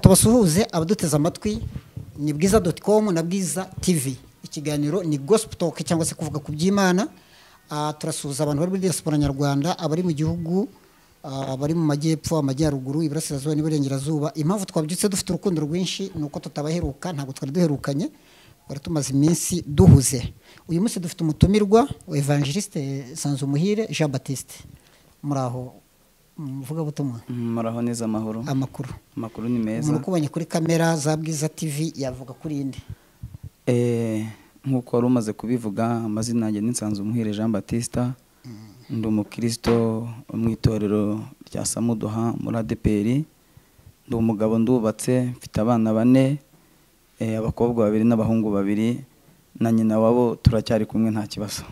tubasuhuze abaduteze amatwi ni bwiza doti komu na bwiza tivi ikiganiro ni gosipu toke cyangwa se kuvuga ku by'imana Ah, turasuhuza abantu bari muri diaspora nyarwanda abari mu gihugu ah, abari mu majyepfo amajyaruguru iburasirazuba n'iburengerazuba impamvu twabyutse dufite urukundo rwinshi ni uko tutabaheruka ntabwo twari duherukanye twari tumaze iminsi duhuze uyu munsi dufite umutumirwa wa evangeliste sanzumuhire jean batiste muraho muvugabutumwa muraho neza amahoro amakuru amakuru ni meza umuntu ukubonye kuri kamera za bwiza tv yavuga kuri indi Eh, nk'uko wari umaze kubivuga amazina yanjye n'insanzu umuhire jean batista ndi umukristo wo mu itorero rya samuduha muri adeperi ndi umugabo ndubatse mfite abana bane eh, abakobwa babiri n'abahungu babiri na nyina wabo turacyari kumwe nta kibazo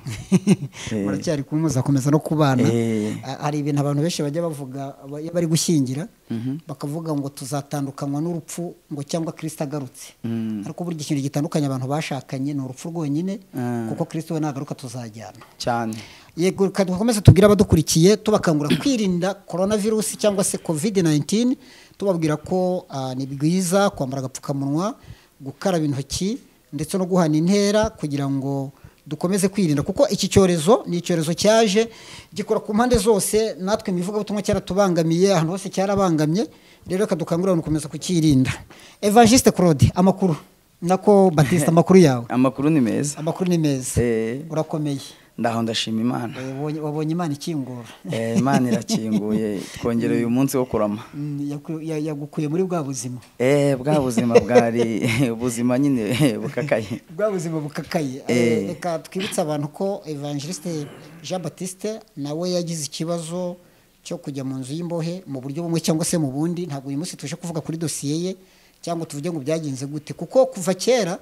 Eh, muracyari kumwe muzakomeza no kubana eh, Ah, hari ibintu abantu benshi bajya bavuga aba- iyo bari gushyingira mhm, bakavuga ngo tuzatandukanywa n'urupfu ngo cyangwa kirisita agarutse mm, ariko burya ikintu gitandukanye abantu bashakanye ni urupfu rwonyine Ah. kuko kirisita we nagaruka tuzajyana cyane yego reka dukomeze tubwire abadukurikiye tubakangura kwirinda korona virusi cyangwa se covid 19 tubabwira ko ah, ni bwiza kwambara agapfukamunwa gukaraba intoki ndetse no guhana intera kugira ngo dukomeze kwirinda kuko iki cyorezo ni icyorezo cyaje gikora ku mpande zose natwe imivugabutumwa cyaratubangamiye ahantu hose cyarabangamye rero reka dukangurira abantu gukomeza kukirinda evangeliste claude amakuru nako batista amakuru yawe amakuru ni meza amakuru ni meza Eh, urakomeye ndaho ndashima imana wabonye wabonye imana ikingura Eh, imana irakinguye twongera uyu munsi wo kurama Mm, yaku- ya- yagukuye muri bwa buzima Eh, bwa buzima bwari ubuzima nyine bukakaye bwa buzima bukakaye Eh. Eh, reka twibutse abantu ko evangeliste jean batiste nawe yagize ikibazo cyo kujya mu nzu y'imbohe mu buryo bumwe cyangwa se mu bundi ntabwo uyu munsi tuje kuvuga kuri dosiye ye cyangwa tuvuge ngo byagenze gute kuko kuva kera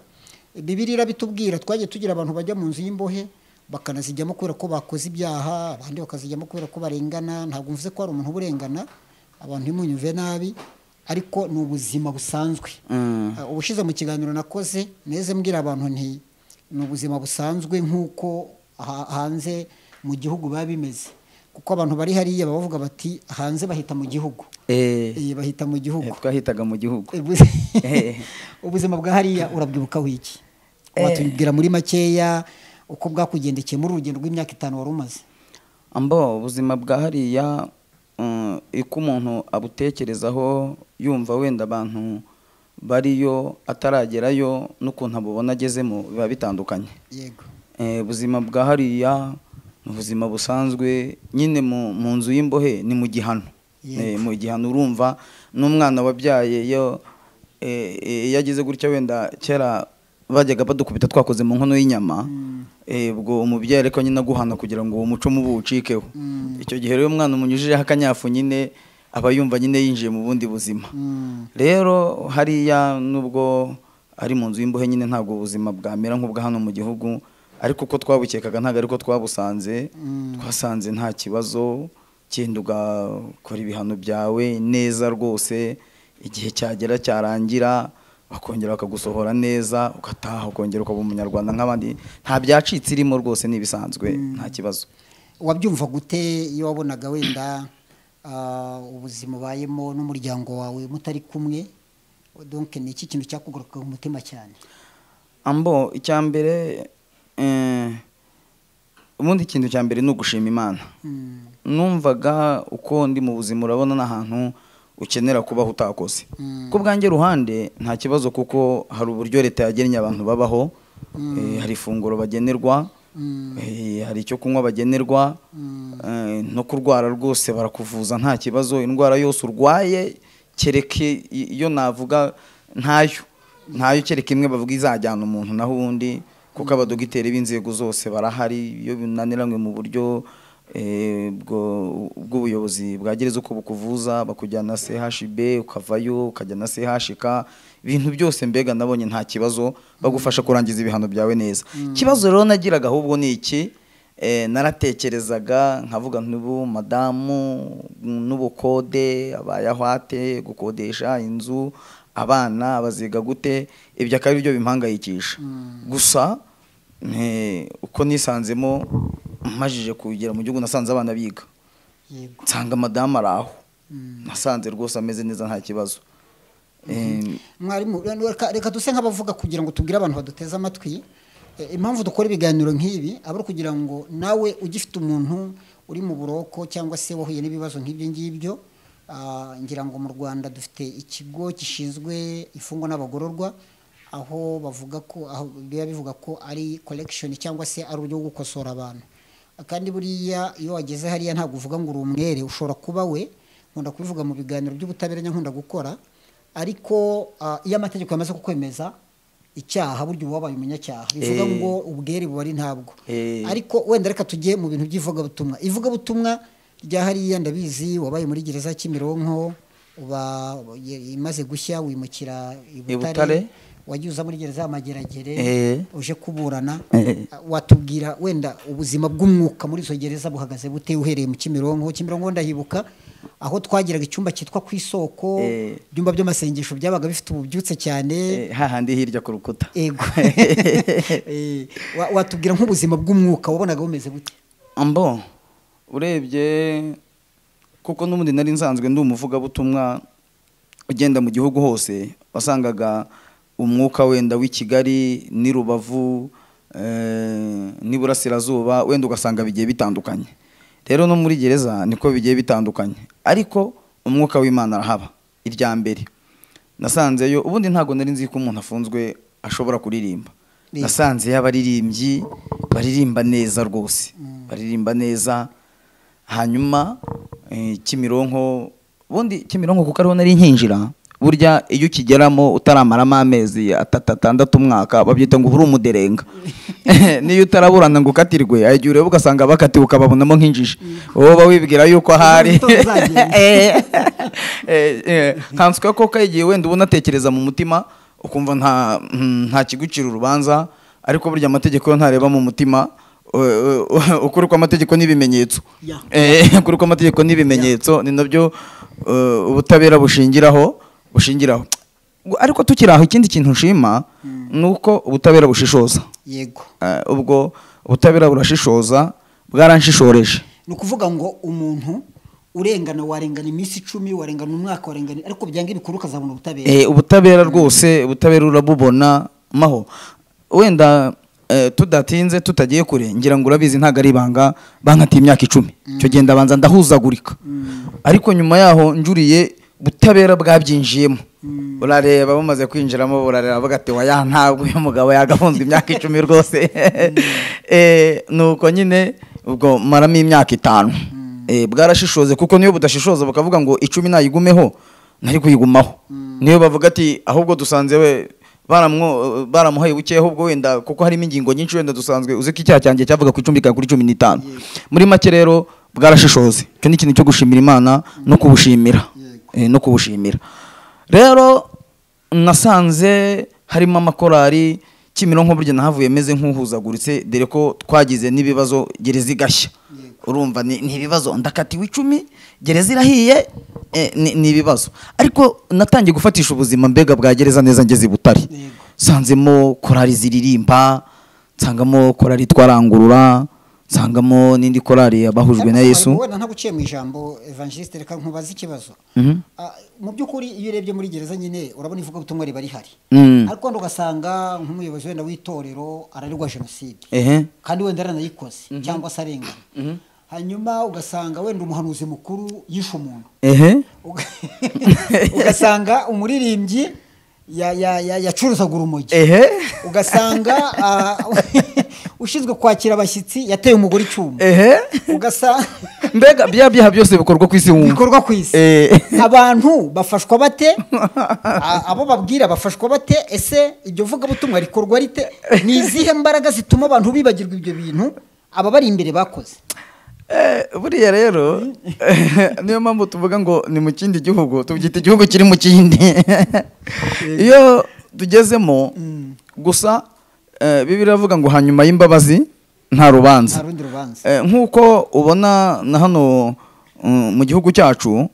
bibiri irabitubwira twagiye tugira abantu bajya mu nzu y'imbohe bakanazijyamo kubera ko bakoze ibyaha abandi bakazijyamo kubera ko barengana ntabwo mvuze ko hari umuntu uburengana abantu ntimunyumve nabi ariko ni ubuzima busanzwe Mm, Uh, ubushize mu kiganiro nakoze neze mbwira abantu nti ni ubuzima busanzwe nk'uko ha- hanze mu gihugu biba bimeze kuko abantu bari hariya baba bavuga bati hanze bahita mu gihugu eh, Eh, bahita mu eh, gihugu twahitaga mu gihugu Eh, buzi- Eh. ubuzima bwa hariya urabwibukaho iki Eh. watubwira muri makeya uko bwakugendekeye muri urugendo rw'imyaka itanu wari umaze ambo ubuzima bwa hariya mm, uko umuntu abutekerezaho yumva wenda abantu bariyo ataragerayo n'ukuntu abubona agezemo biba bitandukanye yego Eh, ubuzima bwa hariya ni ubuzima busanzwe nyine mu mu nzu y'imbohe ni mu gihano Yego. Eh, mu gihano urumva n'umwana wabyaye iyo eh, eh, iyo agize gutya wenda kera bajyaga badukubita twakoze mu nkono y'inyama Eh, ubwo umubyeyi ariko nyine aguhana kugira ngo uwo muco mubi ucikeho icyo gihe rero umwana umunyujijeho akanyafu nyine aba yumva nyine yinjiye mu bundi buzima Mm. rero hariya nubwo ari mu nzu y'imbohe nyine ntabwo ubuzima bwamera nk'ubwa hano mu gihugu ariko uko twabukekaga ntabwo ariko twabusanze twasanze nta kibazo kenda ugakora ibihano byawe neza rwose igihe cyagera cyarangira bakongera bakagusohora neza ugataha ukongera ukaba umunyarwanda nk'abandi nta byacitse irimo rwose ni ibisanzwe nta kibazo wabyumva gute iyo wabonaga wenda ah, ubuzima ubayemo n'umuryango wawe mutari kumwe donc ni iki kintu cyakugaruka mu mutima cyane ambo icya mbere eh, ubundi ikintu cya mbere ni ugushima imana Mm, numvaga uko ndi mu buzima urabona n'ahantu ukenera kubaho utakoze Mm. ku bwanjye ruhande nta kibazo kuko hari uburyo leta yagennye abantu babaho Eh, hari ifunguro bagenerwa Mm. Eh, hari icyo kunywa bagenerwa Mm. Eh, no kurwara rwose barakuvuza nta kibazo indwara yose urwaye kereke i- iyo navuga ntayo ntayo kereke imwe bavuga izajyana umuntu naho ubundi kuko abadogiteri b'inzego zose barahari iyo binaniranywe mu buryo eh, bwo- bw'ubuyobozi bwagereza uko bukuvuza bakujyana CHB ukavayo ukajya na CHK ibintu byose mbega nabonye nta kibazo bagufasha kurangiza ibihano byawe neza ikibazo rero nagiraga ahubwo ni iki Eh, naratekerezaga nkavuga ntubu madamu n'ubukode abayahwate gukodesha inzu abana baziga gute ibyo akaba ari byo bimpangayikisha gusa eh, uko nisanzemo mpajije kugera mu gihugu nasanze abana biga yego nsanga madamu ari aho Mm. nasanze rwose ameze neza nta kibazo Eh, mwarimu reka- reka duse nk'abavuga kugira ngo tubwire abantu baduteze amatwi eh, impamvu dukora ibiganiro nk'ibi aba ari ukugira ngo nawe ugifite umuntu uri mu buroko cyangwa se wahuye n'ibibazo nk'ibyo ngibyo ah, ngira ngo mu rwanda dufite ikigo gishinzwe imfungwa n'abagororwa aho bavuga ko aho biba bivuga ko ari collection cyangwa se ari uburyo bwo gukosora abantu kandi buriya iyo wageze hariya ntabwo uvuga ngo uri umwere ushobora kuba we nkunda kubivuga mu biganiro by'ubutabera nkunda gukora ariko ah, iyo amategeko yamaze kukwemeza icyaha burya uba wabaye umunyacyaha bivuga Eh. ngo ubwere buba ari ntabwo Eh. ariko wenda reka tujye mu bintu by'ivugabutumwa ivugabutumwa rya hariya ndabizi wabaye muri gereza ya kimironko uba imaze gushya wimukira i Butare. Butare wagiye uza muri gereza y'amageragere Eh. uje kuburana Eh. watubwira wenda ubuzima bw'umwuka muri izo gereza buhagaze bute uhereye mu kimironko kimironko ndahibuka aho twagiraga icyumba cyitwa ku isoko Eh. ibyumba by'amasengesho byabaga bifite ububyutse cyane eh, hahandi hirya ku rukuta ego Eh, wa- watubwira nk'ubuzima bw'umwuka wabonaga bumeze bute ambo urebye kuko n'ubundi nari nsanzwe ndi umuvugabutumwa ugenda mu gihugu hose wasangaga umwuka wenda w'i kigali n'i rubavu eh, n'iburasirazuba wenda ugasanga bigiye bitandukanye rero no muri gereza niko bigiye bitandukanye ariko umwuka w'imana arahaba irya mbere nasanzeyo ubundi ntabwo nari nzi ko umuntu afunzwe ashobora kuririmba Ni. nasanzeyo abaririmbyi baririmba neza rwose baririmba neza hanyuma eh, kimironko ubundi kimironko kuko ariho nari nkinjira burya iyo ukigeramo utaramaramo amezi atatu atandatu umwaka babyita ngo uba uri umuderenga niyo utaraburana ngo ukatirwe hari igihe ureba ugasanga bakatiwe ukababonamo nk'injiji wowe uba wibwira yuko Mu ahari gitondo uzagenda. Eh, eh, eh, nkanswe ko koko igihe wenda ubona atekereza mu mutima ukumva nta mm, nta kigucira urubanza ariko burya amategeko yo ntareba mu mutima eh, eh, ukuri kw'amategeko n'ibimenyetso Yeah. Eh, ukuri kw'amategeko n'ibimenyetso ni nabyo eh, ubutabera bushingiraho bushingiraho ariko tukiri aho ikindi kintu nshima ni uko ubutabera bushishoza yego Eh, ubwo ubutabera burashishoza bwaranshishoreje ni ukuvuga ngo umuntu urengana warengana iminsi icumi warengana umwaka warengana ariko byanga ibikuru ukazabona ubutabera Eh, ubutabera rwose ubutabera urabubona maho wenda eh, tudatinze tutagiye kure ngira ngo urabizi ntabwo ari ibanga bankatiye imyaka icumi icyo gihe ndabanza ndahuzagurika ariko nyuma yaho njuriye ubutabera bwabyinjiyemo urareba bamaze kwinjiramo burareba bagatewa ya ntabwo uyu mugabo yagafunzwe imyaka icumi rwose Eh, nuko nyine ubwo maramo imyaka itanu Eh, bwarashishoze kuko niyo budashishoza bakavuga ngo icumi nayigumeho nari kuyigumaho niyo bavuga ati ahubwo dusanze we baramwo- baramuhaye buke ahubwo wenda kuko harimo ingingo nyinshi wenda dusanzwe uzi ko icyaha cyanjye cyavuga ku icumi kikaba kuri cumi n'itanu muri make rero bwarashishoze icyo ni ikintu cyo gushimira imana no kubushimira Eh, no kubushimira rero nasanze harimo amakorari kimironko burya nahavuye meze nk'uhuzaguritse dore ko twagize n'ibibazo gereza igashya urumva ni ni ibibazo ndakatiwe icumi gereza irahiye eh, ni ni ibibazo ariko natangiye gufatisha ubuzima mbega bwa gereza neza ngeze i butare Yego. nsanzemo korari ziririmba nsangamo korari twarangurura nsangamo n'indi korari abahujwe na yesu wenda ntabwo uciye mu ijambo evangeliste reka nkubaze ikibazo Mhm. Ah, mu by'ukuri iyo urebye muri gereza nyine urabona ivugabutumwa riba rihari Mm. ariko wenda ugasanga nk'umuyobozi wenda w'itorero araregwa jenoside ehe kandi wenda aranayikoze cyangwa se arengana hanyuma ugasanga wenda umuhanuzi mukuru yishe umuntu ehe Uga- ugasanga umuririmbyi ya- ya- ya- yacuruzaga urumogi ehe ugasanga ah, ushinzwe kwakira abashyitsi yateye umugore icyuma ehe ugasanga mbega bya byaha byose bikorwa ku isi wumva bikorwa ku isi Eh. abantu bafashwa bate A- abo babwira bafashwa bate ese iryo vugabutumwa rikorwa rite ni izihe mbaraga zituma abantu bibagirwa ibyo bintu aba bari imbere bakoze Eh, buriya rero niyo mpamvu tuvuga ngo ni mu kindi gihugu tubyita igihugu kiri mu kindi iyo tugezemo gusa eh, bibiri iravuga ngo hanyuma y'imbabazi nta rubanza nta rundi rubanza Eh, nk'uko ubona na hano mm, mu gihugu cyacu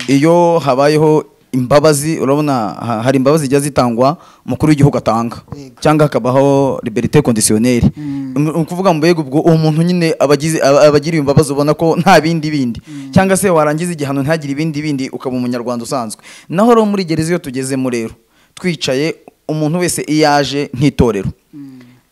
iyo habayeho imbabazi urabona ha- hari imbabazi zijya zitangwa umukuru w'igihugu atanga Yego. cyangwa hakabaho liberite conditionnelle ni ukuvuga ngo mbega ubwo uwo muntu nyine abagize aba- abagiriye imbabazi ubona ko nta bindi bindi cyangwa se warangiza igihano ntagire ibindi bindi ukaba umunyarwanda usanzwe naho rero muri gereza iyo tugezemo rero twicaye umuntu wese iyo aje nk'itorero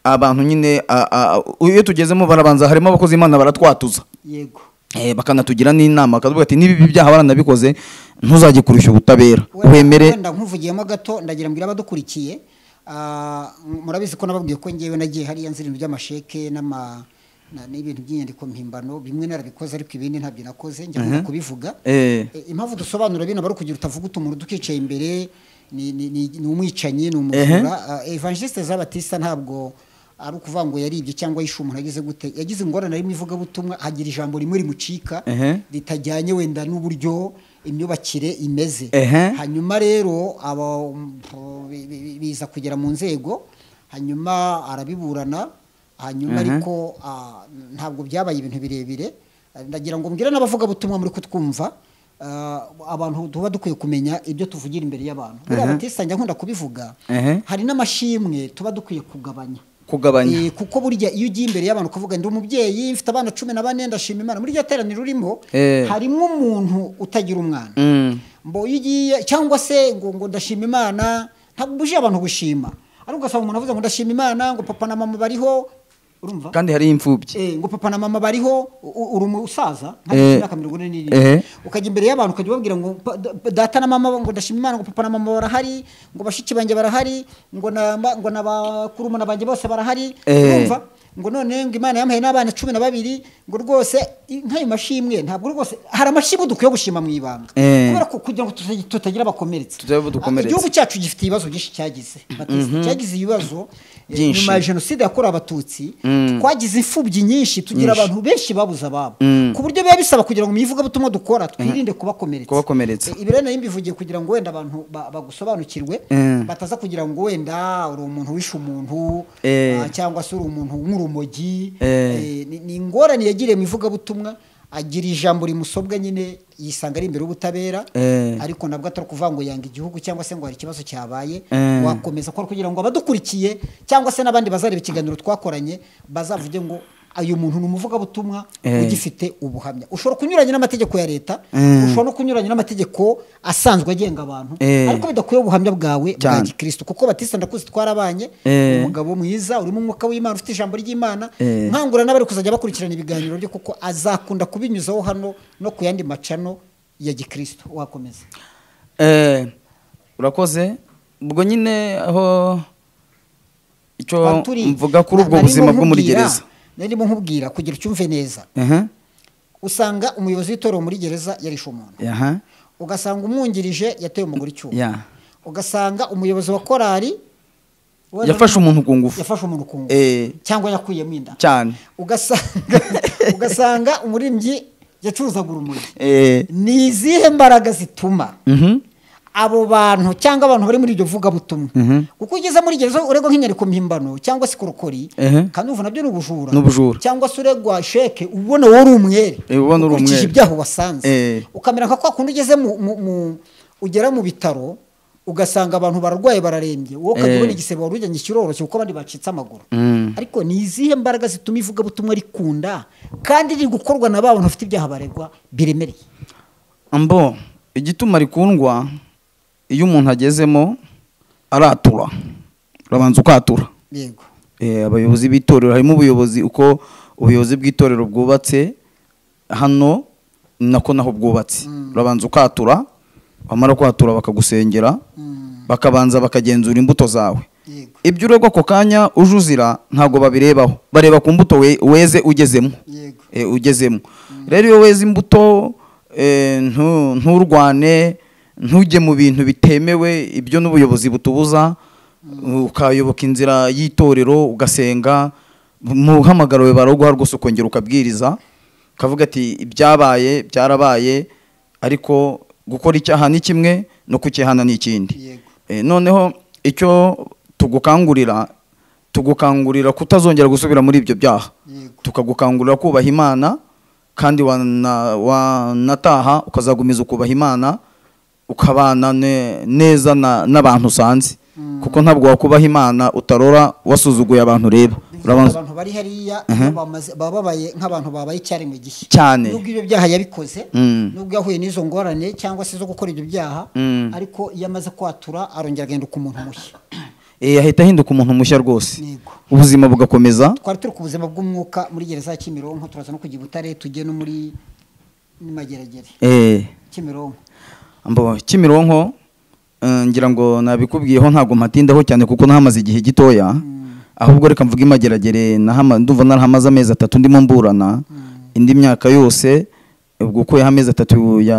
abantu nyine a- a- a- iyo tugezemo barabanza harimo abakozi imana baratwatuza yego Eh, bakanatugira n'inama bakavuga ati niba ibi byaha baranabikoze ntuzajye kurushya ubutabera Wenda- wemere wenda nkuvugiyemo gato ndagira mbwira abadukurikiye ah, murabizi ko nababwiye ko ngewe nagiye hariya nzi ibintu by'amasheke n'ama- na- n'ibintu by'inyandiko mpimbano bimwe narabikoze ariko ibindi ntabyo nakoze njya nkunda kubivuga Eh. Eh, impamvu dusobanura bino bari kugira utavuga utumuru dukicaye imbere ni- ni ni- ni umwicanyi ni umujura Ah, evangeliste zabatista ntabwo ari ukuvuga ngo yaribye cyangwa yishe umuntu agize gute yagize ingorane ari mu ivugabutumwa hagira ijambo rimwe rimucika Ehe. ritajyanye wenda n'uburyo imyubakire imeze Ehe. hanyuma rero aba mm, bi- bi- biza kugera mu nzego hanyuma arabiburana hanyuma ariko ah, ntabwo byabaye ibintu birebire Eh, ndagira ngo mbwire n'abavugabutumwa muri kutwumva ah, abantu tuba dukwiye kumenya ibyo tuvugira imbere y'abantu buriya batisa njya nkunda kubivuga Ehe. hari n'amashimwe tuba dukwiye kugabanya kugabanya Eh, kuko burya iyo ugiye imbere y'abantu ukavuga ndi umubyeyi mfite abana cumi na bane ndashima imana muri iryo teraniro urimo Eh. harimo umuntu utagira umwana Mm. mbo iyo ugiye cyangwa se ngo ngo ndashima imana ntabwo ubujije abantu gushima ariko ugasanga umuntu avuze ngo ndashima imana ngo papa na mama bariho urumva kandi hari imfubyi Eh, ngo papa na mama bariho u- uri umusaza nta Eh. imyaka mirongo ine Eh. n'irindwi ukajya imbere y'abantu ukajya ubabwira ngo pa- da- data na mama ngo ndashima imana ngo papa na mama barahari ngo bashiki banjye barahari ngo na ba- ngo na bakurumuna banjye bose barahari Eh. urumva ngo none ngo imana yampaye n'abana cumi na babiri ngo rwose i- nk'ayo mashimwe ntabwo rwose hari amashimwe dukwiye gushima mu ibanga Eh. kubera ko kugira ngo tutagira- tutagira abakomeretse Tutagira abo dukomeretsa. igihugu cyacu gifite ibibazo byinshi cyagize Batista, cyagize ibibazo eh, Byinshi. nyuma ya jenoside yakorewe abatutsi twagize imfubyi nyinshi tugira Nyinshi. abantu benshi babuze ababo Mm. ku buryo biba bisaba kugira ngo mu ivugabutumwa dukora twirinde kubakomeretsa Kubakomeretsa. Eh, ibi rero nari mbivugiye kugira ngo wenda abantu ba- bagusobanukirwe Mm. bataza kugira ngo wenda uri umuntu wishe umuntu Eh. ah, cyangwa se uri umuntu nk'urumogi Eh. Eh, ni- ni ingorane yagiriye mu ivugabutumwa agira ijambo rimusobwa nyine yisanga ari imbere y'ubutabera Eh. ariko nabwo atari ukuvuga ngo yanga igihugu cyangwa se ngo hari ikibazo cyabaye Eh. wakomeza kora kugira ngo abadukurikiye cyangwa se n'abandi bazareba ikiganiro twakoranye bazavuge ngo uyu muntu ni umuvugabutumwa Eh. ugifite ubuhamya ushobora kunyuranya n'amategeko ya leta Mm. ushobora no kunyuranya n'amategeko asanzwe agenga abantu Eh. ariko bidakwiye ubuhamya bwawe bwa Cyane. gikristo kuko batista ndakuzi twarabanye Eh. ni umugabo mwiza urimo umwuka w'imana ufite ijambo ry'imana Eh. nkangura n'abari kuzajya bakurikirana ibiganiro bye kuko azakunda kubinyuzaho hano no ku yandi macano ya gikristo wakomeza Eh, urakoze ubwo nyine aho icyo Aho turi, mvuga kuri ubwo narimo buzima bwo muri nkubwira- gereza narimo nkubwira kugira ucyumve neza Aha, usanga umuyobozi w'itorero muri gereza yarishe umuntu aha, ugasanga umwungirije yateye umugore icyuma ya. ugasanga umuyobozi wa korari wenda- yafashe umuntu ku ngufu yafashe umuntu ku ngufu Eh, cyangwa yakuyemo inda cyane ugasanga ugasanga umuririmbyi yacuruzaga urumogi Eh, ni izihe mbaraga zituma mhm, abo bantu cyangwa abantu bari muri iryo vugabutumwa Mhm. kuko ugeze muri gereza uregwa nk'inyandiko mpimbano cyangwa se korokori Ehe. kandi uvuga nabyo ni ubujura Ni ubujura. cyangwa se uregwa sheke uba ubona wowe uri umwere Eh, uba ubona uri ukurikije umwere. ibyaha wasanze Eh. ukamera nka kwa kundi ugeze mu, mu, mu ugera mu bitaro ugasanga abantu bararwaye bararembye wowe ukajya Eh. ubona igisebe wari ujyanye kiroroshye kuko abandi bacitse amaguru Mm. ariko ni izihe mbaraga zituma ivugabutumwa rikunda kandi riri gukorwa na ba bantu bafite ibyaha baregwa biremereye mbo igituma rikundwa iyo umuntu agezemo aratura urabanza ukatura yego Eh, abayobozi b'itorero harimo ubuyobozi uko ubuyobozi bw'itorero bwubatse hano nako naho bwubatse urabanza ukatura bamara kwatura bakagusengera bakabanza bakagenzura imbuto zawe yego ibyo uregwa ako kanya uje uzira ntabwo babirebaho bareba ku mbuto we- weze ugezemo yego e, ugezemo rero iyo weze imbuto e, ntu- nturwane ntujye mu bintu bitemewe ibyo n'ubuyobozi butubuza ukayoboka inzira y'itorero ugasenga muhamagarawe baraguha rwose ukongera ukabwiriza ukavuga ati ibyabaye byarabaye ariko gukora icyaha ni kimwe no kukihana ni ikindi Yego. E, noneho icyo tugukangurira tugukangurira kutazongera gusubira muri ibyo byaha yego tukagukangurira kubaha imana kandi wana- wanataha ukazagumiza ukubaha imana ukabana ne- neza na- n'abantu usanze kuko ntabwo wakubaha imana utarora wasuzuguye abantu ureba urabanza abantu bari hariya bamaze- baba babaye nk'abantu babaye icyarimwe gishya Cyane. nubwo ibyo byaha yabikoze Mm. nubwo yahuye n'izo ngorane cyangwa se zo gukora ibyo byaha ariko iyo amaze kwatura arongera agahinduka umuntu mushya Eh, ahita ahinduka umuntu mushya rwose Yego. ubuzima bugakomeza twari turi ku buzima bw'umwuka muri gereza ya kimironko turaza no kujya i butare tujye no muri mageragere Eh, kimironko mbo kimironko eh, ngira ngo nabikubwiyeho ntabwo mpatindaho cyane kuko nahamaze igihe gitoya ahubwo reka mvuge imageragere nahama- ndumva narahamaze amezi atatu ndimo mburana indi myaka yose ubwo uko amezi atatu ya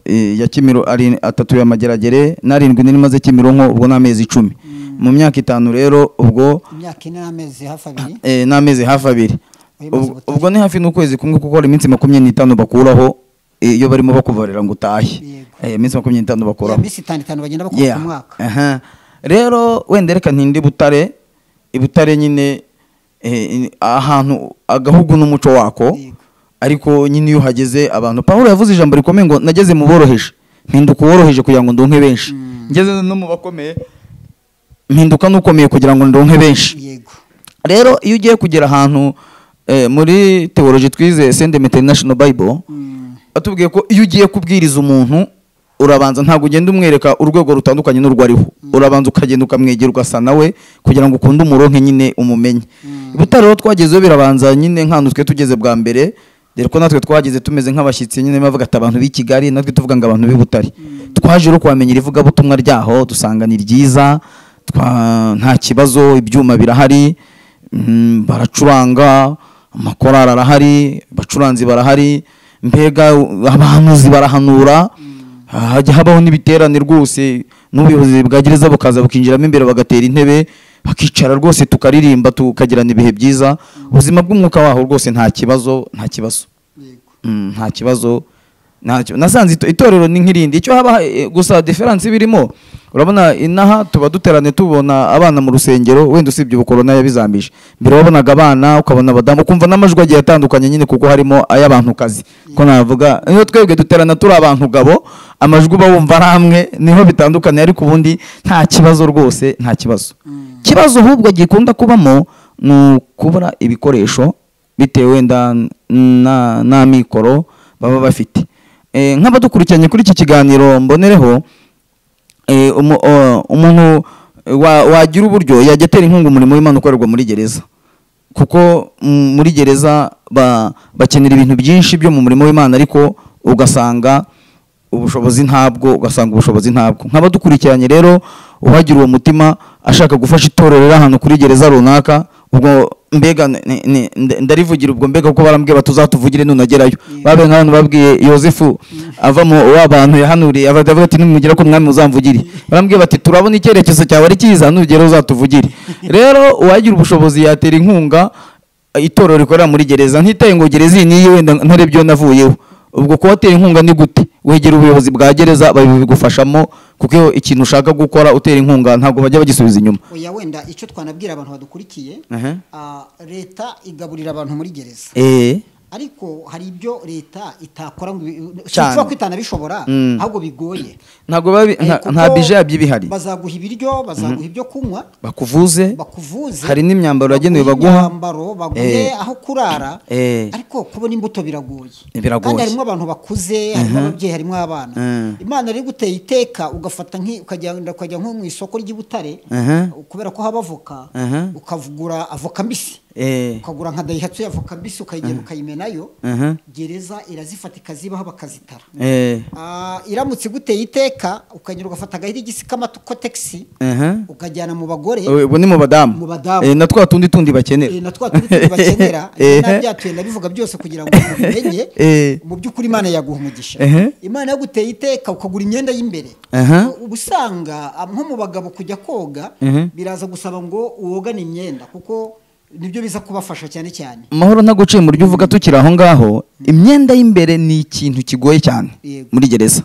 eh, ya kimiro ari atatu ya mageragere n'arindwi nari maze kimironko ubwo ni amezi icumi mu myaka itanu rero ubwo imyaka ine n'amezi hafi abiri eh, n'amezi hafi abiri Uyimaze Ubwo- ubutaha. ubwo ni hafi n'ukwezi kumwe kuko hari iminsi makumyabiri n'itanu bakuraho eh, iyo barimo bakubarira ngo utahe Yego. Eh, iminsi makumyabiri n'itanu ya bakuraho minsi itanu itanu bagenda bakora Yeah. ku mwaka Aha. rero wenda reka ntinde butare ibutare nyine eh, in- ahantu agahugu n'umuco wako Yego. ariko nyine iyo uhageze abantu pawulo yavuze ijambo rikomeye ngo nageze mu boroheje mpinduka uworoheje kugira ngo ndonke benshi ngeze no mu bakomeye mpinduka n'ukomeye kugira ngo ndonke benshi yego rero iyo ugiye kugera ahantu eh, muri teoloji twize sendem international bible Mm. batubwiye ko iyo ugiye kubwiriza umuntu urabanza ntabwo ugenda umwereka urwego rutandukanye n'urwo ariho urabanza ukagenda ukamwegera ugasa nawe kugira ngo ukunde umuronke nyine umumenye butare rero twagezeho birabanza nyine nk'ahantu twe tugeze bwa mbere dore ko natwe twageze tumeze nk'abashyitsi nyine bavuga ati abantu b'i kigali natwe tuvuga ngo abantu b'i butare twaje rero kuhamenyera ivugabutumwa ryaho dusanga ni ryiza twa- nta kibazo ibyuma birahari Mm, baracuranga amakorari arahari abacuranzi barahari mbega u- abahanuzi barahanura hajya habaho n'ibiterane rwose n'ubuyobozi bwa gereza bukaza bukinjiramo imbere bagatera intebe bakicara rwose tukaririmba tukagirana ibihe byiza ubuzima bw'umwuka waho rwose nta kibazo nta kibazo yego Mm, nta kibazo ntacyo nasanze ito- itorero ni nk'irindi icyo haba eh, gusa diferansi birimo urabona inaha tuba duterane tubona abana mu rusengero wenda usibye ubukorona yabizambije mbere wabonaga abana ukabona abadamu ukumva n'amajwi agiye atandukanye nyine kuko harimo ay'abantu kazi ko navuga iyo twebwe duterana turi abantu gabo amajwi uba wumva ari amwe niho bitandukanye ariko ubundi nta kibazo rwose nta kibazo ikibazo ahubwo gikunda kubamo ni ukubura ibikoresho bitewe wenda na- na mikoro baba bafite Eh, nk'abadukurikiranye kuri iki kiganiro mbonereho eh, umu- o- umuntu wa- wagira uburyo yajya atera inkunga umurimo w'imana ukorerwa muri gereza kuko mm, muri gereza ba- bakenera ibintu byinshi byo mu murimo w'imana ariko ugasanga ubushobozi ntabwo ugasanga ubushobozi ntabwo nk'abadukurikiranye rero uwagira uwo mutima ashaka gufasha itorero riri ahantu kuri gereza runaka ubwo mbega ni- ni- nda- ndarivugira ubwo mbega kuko barambwira bati uzatuvugire nunagerayo babe nk'abantu babwiye yosefu avamo w'abantu yahanuriye avuga ati nimugera ko umwami uzamvugire barambwiye bati turabona icyerekezo cyawe ari cyiza nugera uzatuvugire rero uwagira ubushobozi yatera inkunga itorero rikorera muri gereza ntitaye ngo gereza iyi niyi wenda ntare byo navuyeho ubwo kuba utera inkunga ni gute wegera ubuyobozi bwa gereza babigufashamo kuko iyo ikintu ushaka gukora utera inkunga ntabwo bajya bagisubiza inyuma oya wenda icyo twanabwira abantu badukurikiye Aha. ah, leta igaburira abantu muri gereza eh ariko hari ibyo leta itakora ngo ibi- Cyane. sinshobora kwitana bishobora Mm. ahubwo bigoye ntabwo babi- Eh, nta- kuko nta bije yabyo iba ihari bazaguha ibiryo bazaguha ibyo kunywa bakuvuze bakuvuze hari n'imyambaro yagenewe baguhe baguha imyambaro baguhe Eh. aho kurara Eh. ariko kubona imbuto biragoye Biragoye. kandi harimo abantu bakuze harimo ababyeyi harimo abana Mm. imana rero iguteye iteka ugafata nk'i- ukagenda ukajya nko mu isoko ry'ibutare Aha. kubera ko haba avoka Aha. ukavugura avoka mbisi eh ukagura nka dayihatsu y'avoka mbisi ukayigenda ukayimenayo Aha. gereza irazifata ikazibaho bakazitara eh Ah, iramutse iguteye iteka ukagenda ugafata agahirigisi k'amakotegisi aha ukajyana mu bagore Eh, ubwo ni mu badamu Mu badamu. Eh, na twa tundi tundi bakenera Eh, na twa tundi tundi bakenera Eh. nabyatuye nabivuga byose kugira ngo umenye Eh. mu by'ukuri imana yaguha umugisha Ehe. imana yaguteye iteka ukagura imyenda y'imbere Aha. uba usanga ah, nko mu bagabo kujya koga Mhm. biraza gusaba ngo uwogane imyenda kuko nibyo biza kubafasha cyane cyane amahoro ntaguciye mu buryo uvuga tukiri aho ngaho imyenda y'imbere ni ikintu kigoye cyane Yego. muri gereza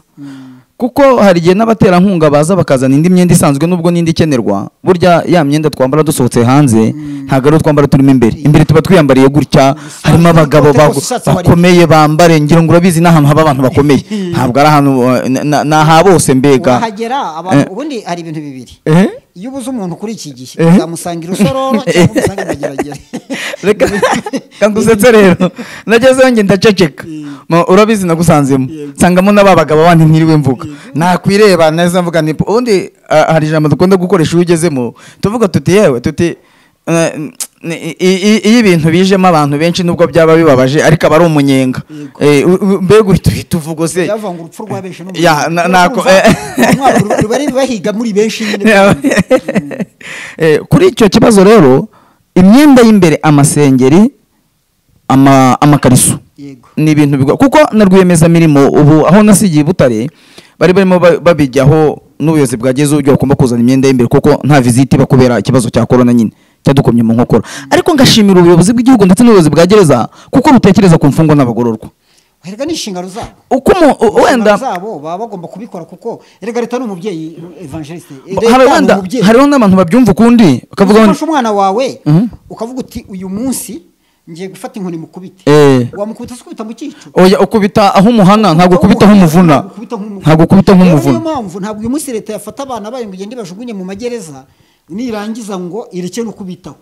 kuko hari igihe n'abaterankunga baza bakazana indi myenda isanzwe nubwo n'indi ikenerwa burya ya myenda twambara dusohotse hanze ntabwo ari iyo twambara turimo imbere imbere tuba twiyambariye gutya harimo abagabo Ikote bago- gusa ushatse wariye. bakomeye bambare ngira ngo urabizi n'ahantu haba abantu bakomeye ntabwo ari ahantu eh, na- na- ni aha bose mbega wahagera abantu Eh. ubundi hari ibintu bibiri Eh? iyo ubuze umuntu kuri iki gihe Eh. uzamusanga irusororo cyangwa umusanga imageragere reka kandi usetse rero nagezeyo njye ndaceceka Ma- urabizi nagusanzemo nsangamo n'aba bagabo bandi ntiriwe mvuga nakwireba neza mvuga ni ubundi ah, hari ijambo dukunda gukoresha iyo ugezemo tuvuga tuti yewe tuti eh, ni- i- i- iyo ibintu bijemo abantu benshi nubwo byaba bibabaje ariko aba ari umunyenga Eh, u- u- mbega uhita uhita uvuga use byavanga urupfu rwa benshi n'umuntu. Ya, na- nako- Urumva, eh. umwaka uri- bari bahiga muri benshi nyine Eh, kuri icyo kibazo rero imyenda y'imbere amasengeri ama- amakariso yego ni ibintu bigo kuko na rwiyemezamirimo ubu aho nasigiye i butare bari barimo ba- babijyaho n'ubuyobozi bwageze uburyo bagomba kuzana imyenda y'imbere kuko nta visite iba kubera ikibazo cya korona nyine cyadukomye mu nkokora ariko ngashimira ubuyobozi bw'igihugu ndetse n'ubuyobozi bwa gereza kuko butekereza ku mfungwa n'abagororwa herega ni inshingano zabo uko umu- u- wenda Inshingano zabo baba bagomba kubikora kuko erega leta ni umubyeyi evangeliste hari Leta ni wenda umubyeyi. hariho n'abantu babyumva ukundi bakavuga ngo- ufashe umwana wawe Mhm. ukavuga uti uyu munsi ngiye gufata inkoni mukubite Eh. wamukubita se ukubita mu cyico oya ukubita aho umuhana ntabwo ukubita aho umuvuna ntabwo ukubita aho niyo umuvuna mpamvu ntabwo uyu munsi leta yafata abana bayo ngo igende ibajugunye mu magereza nirangiza ngo ireke no kubitaho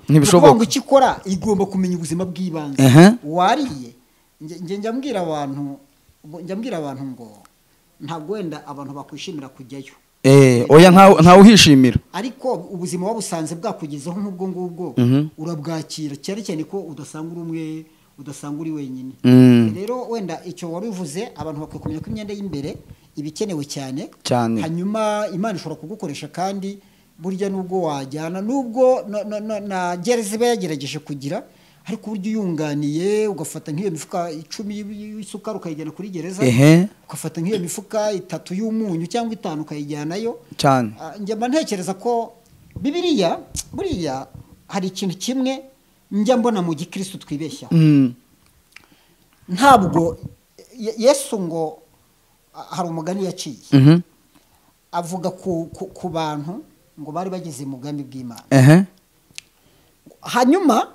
Ni ukuvuga Ntibishoboka. ngo icyo ikora igomba kumenya ubuzima bw'ibanze Ehe. wariye nge- nge njya mbwira abantu ngo- njya mbwira abantu ngo ntabwo wenda abantu bakwishimira kujyayo Eh, oya ntawe ntawe uhishimira ariko ubuzima wabusanze bwakugezeho nk'ubwo ngubwo urabwakira cyane cyane ko udasanga uri umwe udasanga uri wenyine Mm. rero wenda icyo wari uvuze abantu bakwiye kumenya ko imyenda y'imberere iba ikenewe cyane Cyane. hanyuma imana ishobora kugukoresha kandi burya nubwo wajyana nubwo na- na- na- na gereza iba yagerageje kugira ariko uburyo uyunganiye ugafata nk'iyo mifuka icumi y'isukari ukayijyana kuri gereza Ehe. ugafata nk'iyo mifuka itatu y'umunyu cyangwa itanu ukayijyanayo cyane Ah, njya mba ntekereza ko bibiriya buriya hari ikintu kimwe njya mbona mu gikirisitu twibeshyaho Mm. ntabwo Ye- yesu ngo ah, hari umugani yaciye Mhm. avuga ku, ku, ku bantu ngo bari bageze mu bwami bw'imana ehe hanyuma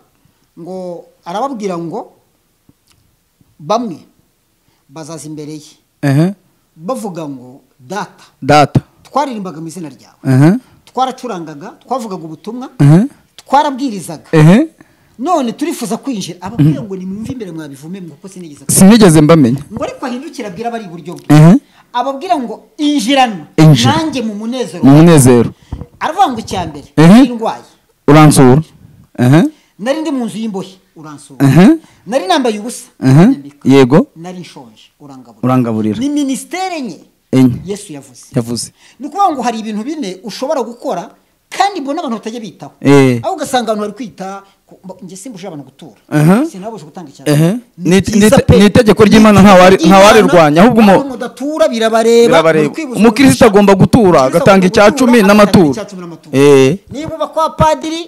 ngo arababwira ngo bamwe bazaza imbere ye ehe bavuga ngo data data twaririmbaga mu izina ryawe ehe twaracurangaga twavugaga ubutumwa ehe twarabwirizaga ehe none turifuza kwinjira ababwira ngo nimwumve imbere mwabivume ngo kuko sinigeze kubivuga." sinigeze mbamenya ngo ariko ahindukire abwira abari iburyo bwe ehe ababwira ngo injirana Injira. nanjye mu munezero mu munezero aravuga ngo icya mbere Mhm. nari ndwaye uransura ehe nari ndi mu nzu y'imbohe uransura Mhm. nari nambaye ubusa ehe nyambika. yego nari nshonje urangaburira urangaburira ni minisiteri enye enye yesu yavuze yavuze ni ukuvuga ngo hari ibintu bine ushobora gukora kandi mbona abantu batajya bitaho Eh. aho ugasanga abantu bari kwita ku- mba- njye simbuje abantu gutura Aha. sinabuje gutanga Ehe. icyaro Ni- ni- ni itegeko ry'Imana ntawa- ntawarirwanya, ahubwo umu- mudatura birabareba Birabareba. mu kwibutsa Umukristo umugisha. agomba gutura, Umukristo agomba agatanga icya cumi gutura, n'amaturo. agatanga icya cumi n'amaturo. Eh. niba uba kwa padiri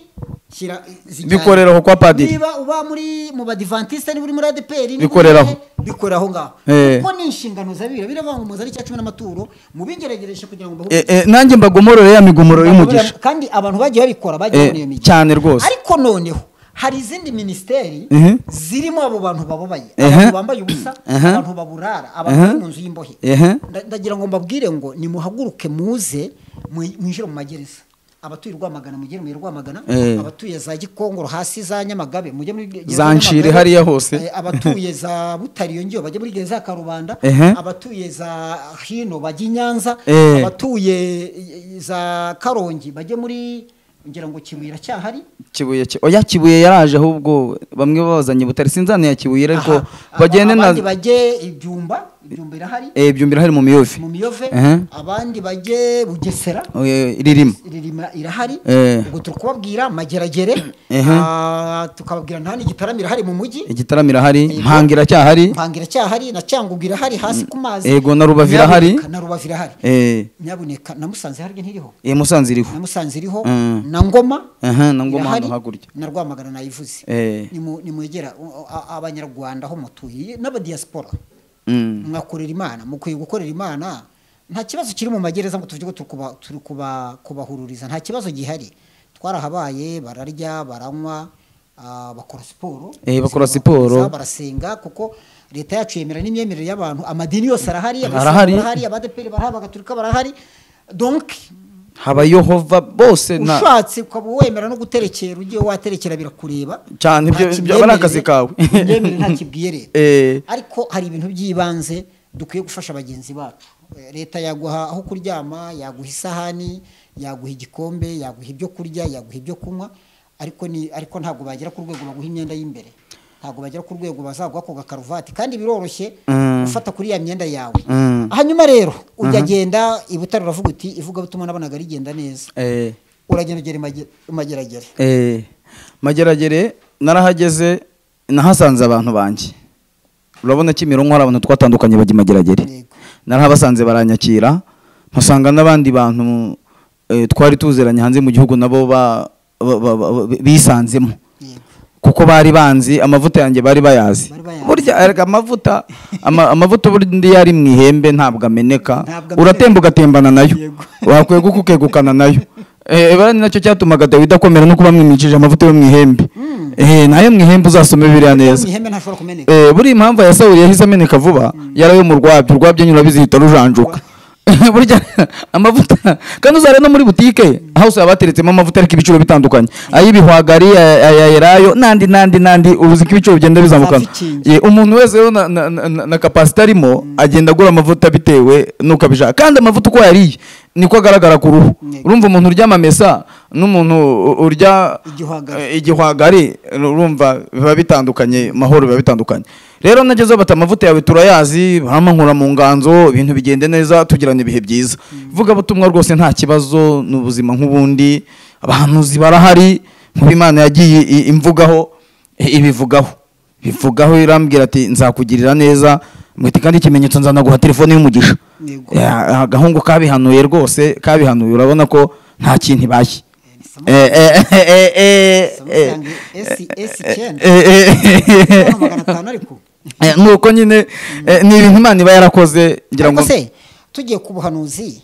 shyira zijyanye. Bikorere aho kwa padiri. niba uba muri mu badivantiste niba uri muri adeperi Bikorere aho. bikorera aho ngaho Eh. kuko ni inshingano za bibiri biravuga ngo muzane icya cumi n'amaturo mubingeregereshe kugira ngo mbahe Eh, eh, nanjye mbagomorore ya migomoro y'umugisha kandi abantu bagiye babikora bagiye Eh, babona iyo migisha cyane rwose. ariko noneho hari izindi minisiteri Mhm. zirimo abo bantu bababaye Ehe. abantu bambaye ubusa Aha. abantu baburara abantu bari Aha. mu nzu y'imbohe Ehe. Nda- ndagira ngo mbabwire ngo nimuhaguruke muze mwi- mwinjire mu magereza abatuye rwamagana mugere mu rwamagana Eh. abatuye za gikongoro hasi za nyamagabe mujye muri gereza Za ya Nshiri Nyamagabe. hariya hose. Eh, abatuye za butari iyo ngiyo bajye muri gereza ya karubanda Ehe. abatuye za hino bajye i nyanza Eh. abatuye i- i- za karongi bajye muri ngira ngo kibwira cyahari kibuye ki- oya kibuye yaraje ahubwo bamwe babazanye butare sinzane ya kibuye ariko Aha. bagende Aba- na abandi bajye ibyumba ibyumba irahari eh byumvira hari mu miyovi mu miyove Ehe. abandi bajye bugesera Eh, ririmo ririma irahari Eh. ubwo turi kubabwira mageragere Ehe. Ah, tukababwira nta n'igitaramira irahari mu mujyi igitaramo irahari Yego. mpangira cyahari mpangira cyahari na cyangugu irahari hasi ku mazi Yego, na Rubavu irahari. Nyabuneka, na rubavu irahari eh nyabuneka na musanze harya ntiriho eh musanze iriho na musanze iriho Mm. na ngoma aha na ngoma irahari, hano hakurya na rwamagana nayivuze eh Nimu- nimwegera uh, a- abanyarwanda aho mutuye n'abadiyasipora mm. mwakorera imana mukwiye gukorera imana nta kibazo kiri mu magereza ngo tuvuge ngo turi kuba- turi kuba- kubahururiza nta kibazo gihari twarahabaye bararya baranywa ah, bakora siporo Eh, bakora siporo. barasenga kuko leta yacu yemera n'imyemerere y'abantu amadini yose arahari Arahari. abasiramu barahari abadeperi barahari abagaturika barahari donc haba yohova bose nta ushatse ukaba wemera no guterekera ugiye waterekera birakureba Cyane, Nta ibyo- ibyo kibyemerere- aba ari akazi kawe. imyemerere nta kibwiye leta Eh. ariko hari ibintu by'ibanze dukwiye gufasha bagenzi bacu Eh, leta yaguha aho kuryama yaguha isahani yaguha igikombe yaguha ibyo kurya yaguha ibyo kunywa ariko ni ariko ntabwo bagera ku rwego baguha imyenda y'imbere ntabwo bagera ku rwego bazaguha ako gakaruvati kandi biroroshye Mm. gufata kuri ya myenda yawe Mm. hanyuma rero ujya agenda i Butare uravuga uti ivugabutumwa nabonaga rigenda neza eh, uragenda ugera i Mage- i mageragere eh, mageragere narahageze nahasanze abantu banjye urabona kimironko hari abantu twatandukanye bajya i mageragere Yego. narahabasanze baranyakira mpasanga n'abandi bantu eh, twari tuzeranye hanze mu gihugu nabo ba- ba- ba- ba- bisanzemo yego kuko bari banzi amavuta yanjye bari bayazi Bari bayazi. burya erega amavuta ama- amavuta ubundi iyo ari mu ihembe ntabwo ameneka Ntabwo ameneka. uratemba ugatembana nayo Yego. wakweguka ukegukana nayo Eh, bara ni nacyo cyatumaga dawidi akomera no kuba mwimicije amavuta yo mu ihembe Eh, nayo mu ihembe uzasome biriya neza mu ihembe ntashobora kumeneka Eh, buriya impamvu ya sawuri yahise ameneka vuba yarayo mu rwabyo urwabyo nyine urabizi ruhita rujanjuka burya amavuta kandi uzare no muri butike aho usaba bateretsemo amavuta ariko ibiciro bitandukanye ay'ibihwagari aya aya elayo n'andi n'andi n'andi ubuzi ko ibiciro bigenda bizamukana Zafikingi. Eh, umuntu wese rero na, na, na, na- na kapasite arimo agenda agura amavuta bitewe n'uko abishaka kandi amavuta uko yariye niko agaragara ku ruhu Yego. urumva umuntu urya amamesa n'umuntu u- urya Igihwagari. igihwagari urumva biba bitandukanye mahoro biba bitandukanye rero nagezeho bati amavuta yawe turayazi bamankura mu nganzo ibintu bigende neza tugirana ibihe byiza ivugabutumwa rwose nta kibazo ni ubuzima nk'ubundi abahanuzi barahari nk'ubu imana yagiye i- imvugaho i- ibivugaho bivugaho irambwira ati nzakugirira neza mwite kandi ikimenyetso nzanaguha telefone y'umugisha Yego. Ya, agahungu kabihanuye rwose kabihanuye urabona ko nta kintu ibaye Samantha, Eh, eh, eh, eh, eh, eh, Samsung S9. eh, eh, Urabona magana atanu ariko eh, nuko nyine eh, ni ibintu imana iba yarakoze ngira ngo ariko se tugiye ku buhanuzi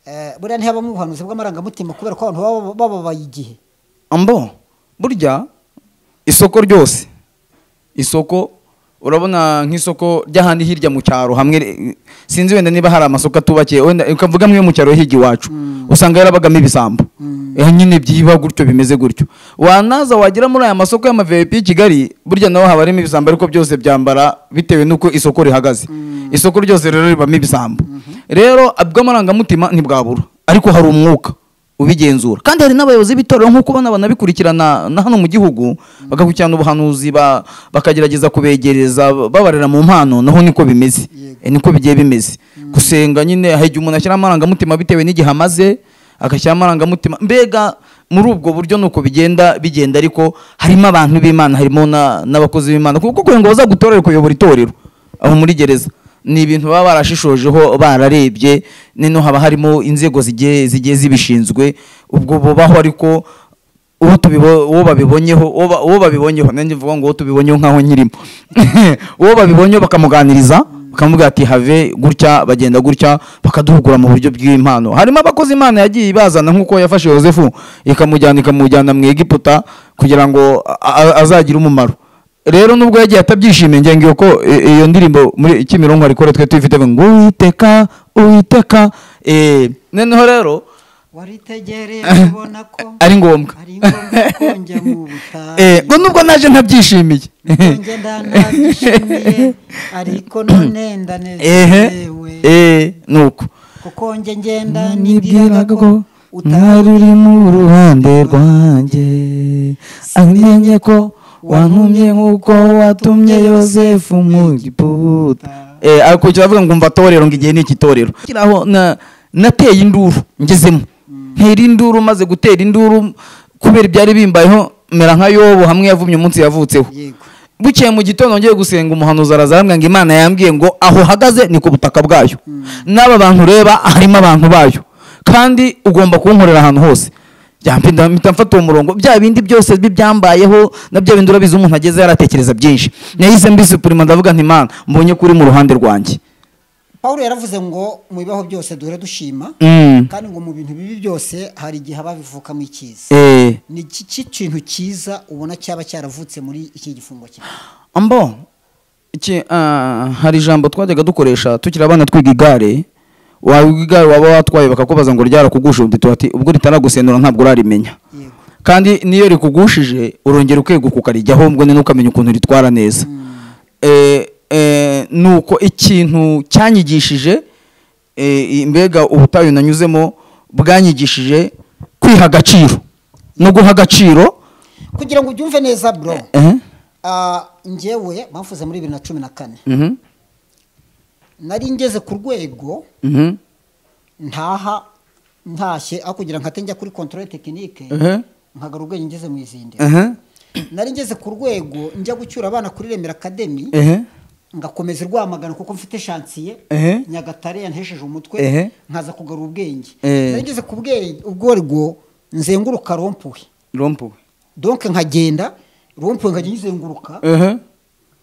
eh, buriya ntihabamo ubuhanuzi bw'amarangamutima kubera ko abantu baba bababaye igihe mbo burya isoko ryose isoko urabona nk'isoko ry'ahandi hirya mu cyaro hamwe eh, sinzi wenda niba hari amasoko atubakiye wenda ukavuga mwe mu cyaro hirya iwacu usanga yarabagamo ibisambo Eh, nyine byiba gutyo bimeze gutyo wanaza wagera muri aya masoko y'amavepi i kigali burya naho haba harimo ibisambo ariko byose byambara bitewe n'uko isoko rihagaze isoko ryose rero ribamo ibisambo rero bw'amarangamutima ntibwabura ariko hari umwuka ubigenzura kandi hari n'abayobozi b'itorero nk'uko ubona banabikurikirana na hano mu gihugu bagakurikirana ubuhanuzi ba- bakagerageza kubegereza babarera mu mpano naho niko bimeze Yego. Eh, niko bigiye bimeze gusenga nyine hari igihe umuntu ashyira amarangamutima bitewe n'igihe amaze agashyira amarangamutima mbega muri ubwo buryo nuko bigenda bigenda ariko harimo abantu b'imana harimo na- n'abakozi b'imana kuko kugira ngo bazagutorere kuyobora itorero aho muri gereza ni ibintu baba barashishojeho bararebye nino haba harimo inzego zigiye zigiye zibishinzwe ubwo bubaho ariko uwo tubibo uwo babibonyeho uwo ba- uwo babibonyeho nanjye mvuga ngo uwo tubibonyeho nkaho nkirimo uwo babibonyeho bakamuganiriza bakamubwira ati have gutya bagenda gutya bakaduhugura mu buryo bw'impano harimo abakozi imana yagiye ibazana nk'uko yafashe yosefu ikamujyana ikamujyana mu egiputa kugira ngo a- a- azagire umumaro rero nubwo yagiye atabyishimiye ngira ngo iyo ko i- iyo ndirimbo muri kimironko ariko twe tuyifite ngo uwiteka uwiteka eh, noneho rero waritegereye ubona ko ari ngombwa ari ngombwa ko njya mu butayu. Eh, ngo nubwo naje ntabyishimiye njye ndanabyishimiye ariko none ehe ndanezerewe eh, nuko kuko njye ngenda nibwiraga nibwiraga ko ko ntari utari uri mu ruhande rwanjye amenye ko wantumye nk'uko watumye yosefu mu giputa eh, akurikiza avuga ngo mva torero ngo igihe ni ikitorero kiraho na- nateye induru ngezemo ntera induru maze gutera induru kubera ibyari bimbayeho mera nka yobu hamwe yavumye umunsi yavutseho yego bukeye mu gitondo ngiye gusenga umuhanuzi araza arambwira ngo imana yambwiye ngo aho uhagaze ni ku butaka bwayo n'aba bantu ureba harimo abantu bayo kandi ugomba kunkorera ahantu hose byampinda mpita mfata uwo murongo bya bindi byose bibyambayeho na bya bindi urabizi umuntu ageze yaratekereza byinshi nahise mbisupurima ndavuga nti mana mbonye ko uri mu ruhande rwanjye paul yaravuze ngo mu bibaho byose duhere dushima Mm. kandi ngo mu bintu bibi byose hari igihe haba bivukamo icyiza Eh. ni iki ki kintu cyiza ubona cyaba cyaravutse muri iki gifungo kimwe ambo iki ah, hari ijambo twajyaga dukoresha tukiri abana twiga igare wawiga igare waba watwaye bakakubaza ngo ryarakugusha undi tuba ati ubwo ritaragusenura ntabwo urarimenya yego kandi n'iyo rikugushije urongera ukeguka ukarijyaho ubwo ni ukamenya ukuntu ritwara neza Eh, eh, ni uko ikintu cyanyigishije eh, mbega ubutayu nanyuzemo bwanyigishije kwiha agaciro no guha agaciro kugira ngo ubyumve neza bro eh, ah, njyewe bavuze muri bibiri na cumi na kane mhm, nari ngeze ku rwego mhm, ntaha ntashye aho kugira ngo nkate njya kuri kontorore tekinike ehe, nkagara ubwenge ngeze mu izindi ehe, nari ngeze ku rwego njya gucyura abana kuri remera akademi ehe. ngakomeza irwamagana kuko mfite shansiye Ehe. nyagatare yanhesheje umutwe Ehe. nkaza kugarura ubwenge Eh. nari ngeze ku bwenge ubwo rwo nzenguruka rompuwe rompuwe donke nkagenda rompuwe nkajya nyizenguruka ehe